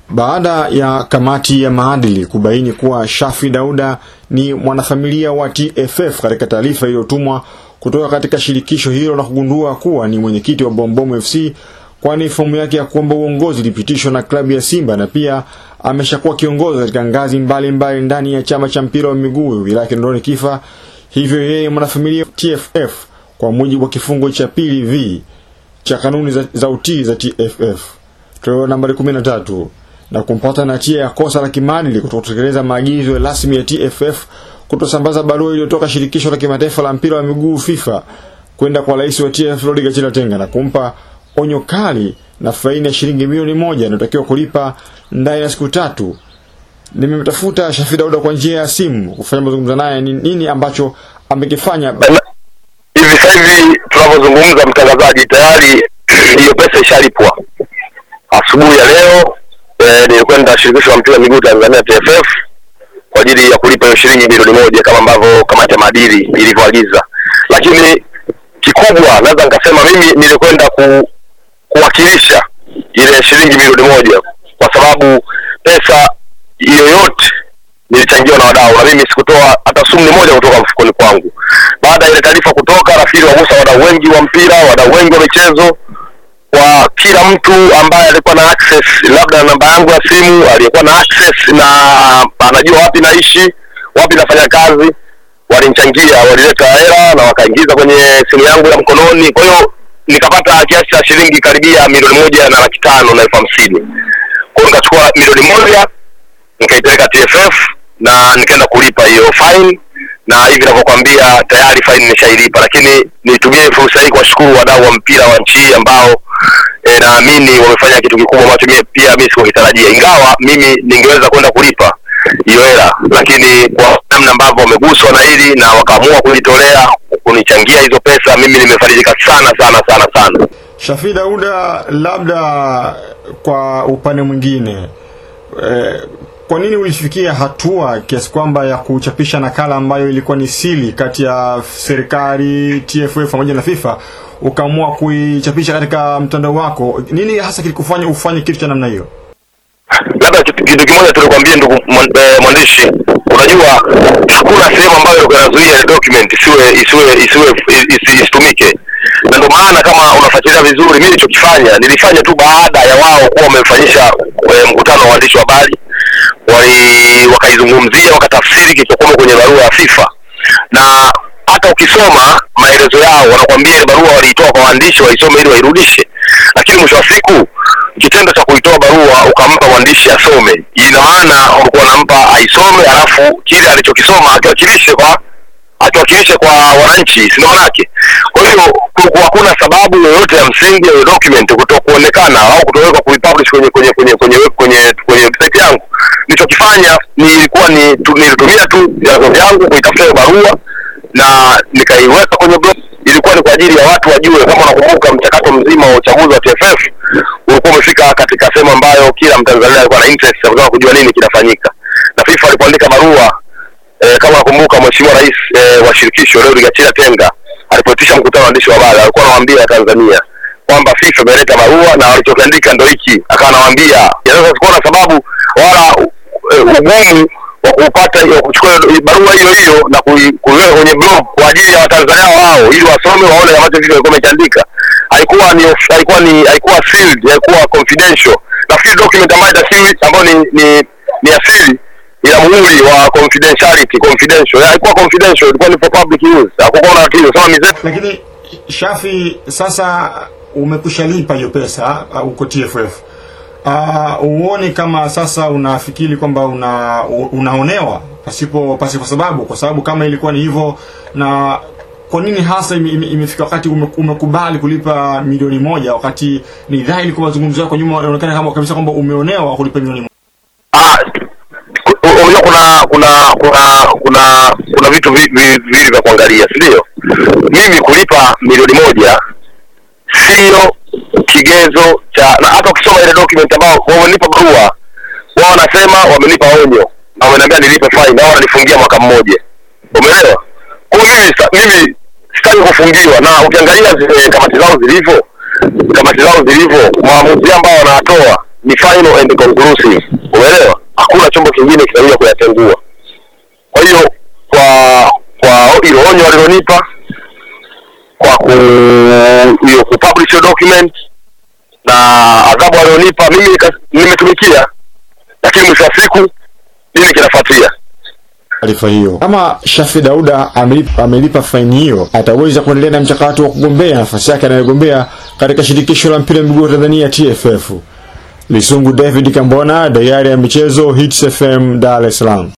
Baada ya kamati ya maadili kubaini kuwa Shafi Dauda ni mwanafamilia wa TFF katika taarifa iliyotumwa kutoka katika shirikisho hilo na kugundua kuwa ni mwenyekiti wa Bombomu FC kwani fomu yake ya kuomba uongozi ilipitishwa na klabu ya Simba na pia ameshakuwa kiongozi katika ngazi mbalimbali mbali ndani ya chama cha mpira wa miguu wilaya Kinondoni Kifa. Hivyo yeye mwanafamilia TFF kwa mujibu wa kifungo cha pili v cha kanuni za, za utii za TFF toleo nambari 13 na kumpata na hatia ya kosa la kimaadili kutokutekeleza maagizo rasmi ya TFF kutosambaza barua iliyotoka shirikisho la kimataifa la mpira wa miguu FIFA kwenda kwa rais wa TFF Rodi Gachila Tenga na kumpa onyo kali na faini ya shilingi milioni moja inayotakiwa kulipa ndani ya siku tatu. Nimemtafuta Shafi Dauda kwa njia ya simu kufanya mazungumzo naye ni nini ambacho amekifanya. Hivi sasa hivi tunavyozungumza, mtangazaji, tayari hiyo pesa ishalipwa. Asubuhi ya leo eh, nilikwenda shirikisho la mpira wa miguu Tanzania TFF kwa ajili ya kulipa hiyo shilingi milioni moja kama ambavyo kamati ya maadili ilivyoagiza, lakini kikubwa naweza nikasema mimi nilikwenda ku, kuwakilisha ile shilingi milioni moja kwa sababu pesa yoyote nilichangiwa na wadau na mimi sikutoa hata sumni moja kutoka mfukoni kwangu. Baada ya ile taarifa kutoka, nafikiri wagusa wadau wengi wa mpira, wadau wengi wa michezo, kwa kila mtu ambaye alikuwa na access labda na namba yangu ya simu, aliyekuwa na access na anajua wapi naishi, wapi nafanya kazi, walinichangia, walileta hela na wakaingiza kwenye simu yangu ya mkononi. Kwa hiyo nikapata kiasi cha shilingi karibia milioni moja na laki tano na elfu hamsini. Kwa hiyo nikachukua milioni moja nikaipeleka TFF na nikaenda kulipa hiyo fine, na hivi ninavyokuambia tayari fine nimeshailipa, lakini nitumie fursa hii kuwashukuru wadau wa mpira wa nchi hii ambao e, naamini wamefanya kitu kikubwa ambacho mimi pia mimi sikukitarajia, ingawa mimi ningeweza kwenda kulipa hiyo hela, lakini kwa namna ambavyo wameguswa na hili na wakaamua kujitolea kunichangia hizo pesa, mimi nimefarijika sana sana sana sana. Shafi Dauda, labda kwa upande mwingine eh, kwa nini ulifikia hatua kiasi kwamba ya kuchapisha nakala ambayo ilikuwa ni siri kati ya serikali, TFF pamoja na FIFA ukaamua kuichapisha katika mtandao wako? Nini hasa kilikufanya ufanye kitu cha namna hiyo? labda kitu kitu kimoja tulikwambia ndugu mwan- eh, mwandishi unajua hakuna sehemu ambayo ilikuwa inazuia ile document isiwe isiwe isiwe isi- isitumike na ndio maana kama unafuatilia vizuri mimi nilichokifanya nilifanya tu baada ya wao kuwa wamefanyisha eh, mkutano wa waandishi wa habari wali wakaizungumzia wakatafsiri kilichokuwa kwenye barua ya FIFA na hata ukisoma maelezo yao wanakwambia ile barua waliitoa kwa waandishi waisome ili wairudishe lakini mwisho wa siku kitendo cha kuitoa barua ukampa mwandishi asome ina maana ulikuwa unampa aisome alafu kile alichokisoma akiwakilishe kwa akiwakilishe kwa wananchi si ndio manake kwa hiyo kulikuwa hakuna sababu yoyote ya msingi ya hiyo document kuto kuonekana au kutowekwa kuipublish kwenye kwenye kwenye kwenye kwenye kwenye website yangu nilichokifanya nilikuwa ni tu, nilitumia tu vyanzo vyangu kuitafuta hiyo barua na nikaiweka kwenye blog ilikuwa ni kwa ajili ya watu wajue kama unakumbuka mchakato mzima wa uchaguzi wa TFF ulikuwa umefika katika sehemu ambayo kila mtanzania alikuwa na interest ya kutaka kujua nini kinafanyika na FIFA alipoandika barua eh, kama nakumbuka mheshimiwa rais eh, wa shirikisho leo Gachila Tenga alipoitisha mkutano wa waandishi wa habari alikuwa anawaambia Tanzania kwamba FIFA imeleta barua na walichokiandika ndo hiki, akawa anawaambia sasa sikuwa na sababu wala eh, ugumu wa kupata wa kuchukua hiyo barua hiyo hiyo na kui- kuiweka kwenye blog kwa ajili ya Watanzania wao ili wasome waone ambacho FIFA ilikuwa imekiandika. Haikuwa ni of- haikuwa ni haikuwa sealed, haikuwa confidential. Nafikiri document ambayo itasiri ambayo ni ni ni asili ina muhuri wa confidentiality confidential haikuwa confidential ilikuwa ni for public use hakukuwa na tatizo sema mizee Lakini Shafi, sasa umekushalipa hiyo pesa uh, uko TFF. Uh, uone kama sasa unafikiri kwamba una unaonewa pasipo pasipo sababu, kwa sababu kama ilikuwa ni hivyo, na kwa nini hasa ime, ime, imefika wakati ume, umekubali kulipa milioni moja wakati ni dhahiri kwa mazungumzo yako nyuma inaonekana kama kabisa kwamba umeonewa kulipa milioni moja. ah ku- unajua kuna kuna kuna kuna kuna vitu vi- vi- viwili vya kuangalia si ndio mimi kulipa milioni moja sio kigezo cha na hata ukisoma ile document ambao wamenipa barua wao wanasema wamenipa onyo na wameniambia nilipe fine au wananifungia mwaka mmoja umeelewa kwa hiyo mimi sa- mimi sitaki kufungiwa na ukiangalia zile kamati zao zilivyo kamati zao zilivyo maamuzi ambao wanatoa ni final and conclusive umeelewa hakuna chombo kingine kinaweza kuyatengua kwa hiyo kwa kwa hilo onyo walilonipa kwa ku hiyo kupublish hiyo document na adhabu walionipa mimi nika- nimetumikia lakini mwisho wa siku nini kinafuatia taarifa hiyo. Kama Shafi Dauda amelipa, amelipa faini hiyo, ataweza kuendelea na mchakato wa kugombea nafasi yake anayogombea katika shirikisho la mpira wa miguu wa Tanzania TFF. Lisungu David Kambona, Dayari ya Michezo, Hits FM, Dar es Salaam.